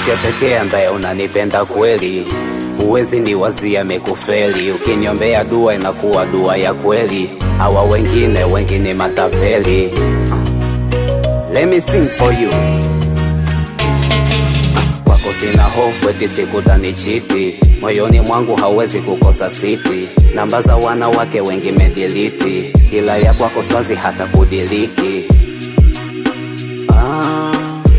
mwanamke pekee ambaye unanipenda kweli, huwezi ni wazia mekufeli. Ukiniombea dua inakuwa dua ya kweli, hawa wengine wengine matapeli. Let me sing for you. Kwako sina hofu eti sikutanichiti, moyoni mwangu hauwezi kukosa siti. Namba za wanawake wengi mediliti, ila ya kwako swazi hata kudiliki. Ah.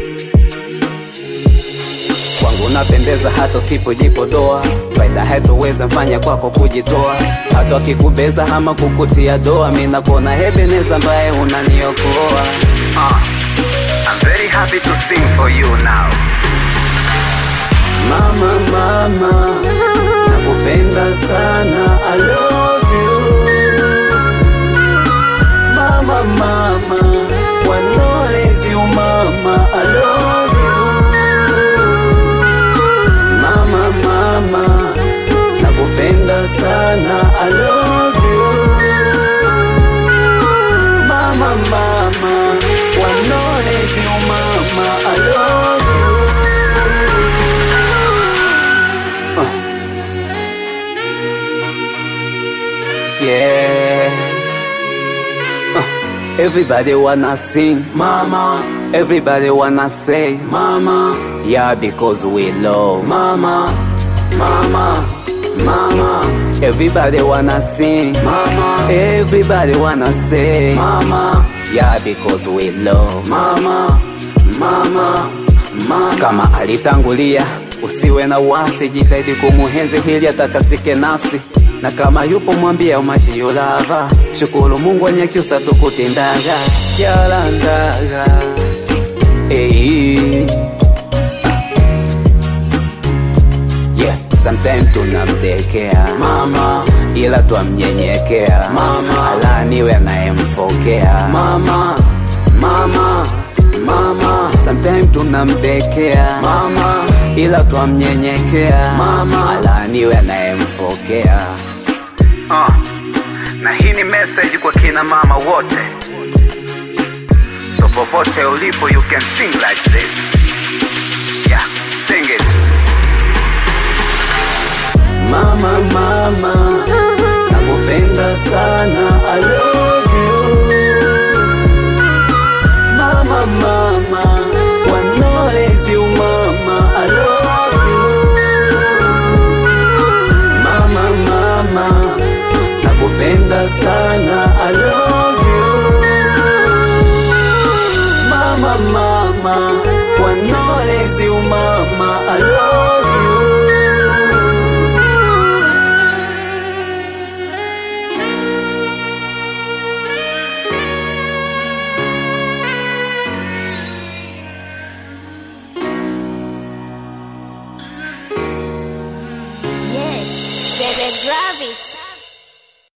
Kwangu napendeza hata usipojipodoa, faida haitoweza mfanya kwako kujitoa, hata wakikubeza ama kukutia doa, mi nakona hebeneza ambaye unaniokoa. Ah. I'm very happy to sing for you now. Mama, mama, nakupenda sana, I love you. Mama, mama, wanolezi umama, I love you. Mama, mama, nakupenda sana, I love you. Mama, mama, wanolezi umama, I love you. Yeah. Uh, everybody wanna sing, mama. Everybody wanna say, mama. Yeah, because we love, mama, mama, mama. Everybody wanna sing, mama. Everybody wanna say, mama. Yeah, because we love, mama, mama, mama. Kama alitangulia, usiwe na wasi, jitahidi kumuhenzi hili atakasike nafsi na kama yupo mwambia umachi yulava shukuru mungu anyakyusa tukutindaga yalandaga hey. yeah. Sometime tunamdekea mama, ila twamnyenyekea mama, alaniwe anayemfokea mama, mama, mama. Sometime tunamdekea mama, ila twamnyenyekea mama, alaniwe anayemfokea Uh, na hii ni message kwa kina mama wote, so popote ulipo you can sing like this. Yeah, sing it. Mama, mama, nakupenda sana, I love you. Mama, mama, wanolezi umama, I love you. Mama, mama, nakupenda sana, I love you. Mama, mama, wanolezi umama, I love you.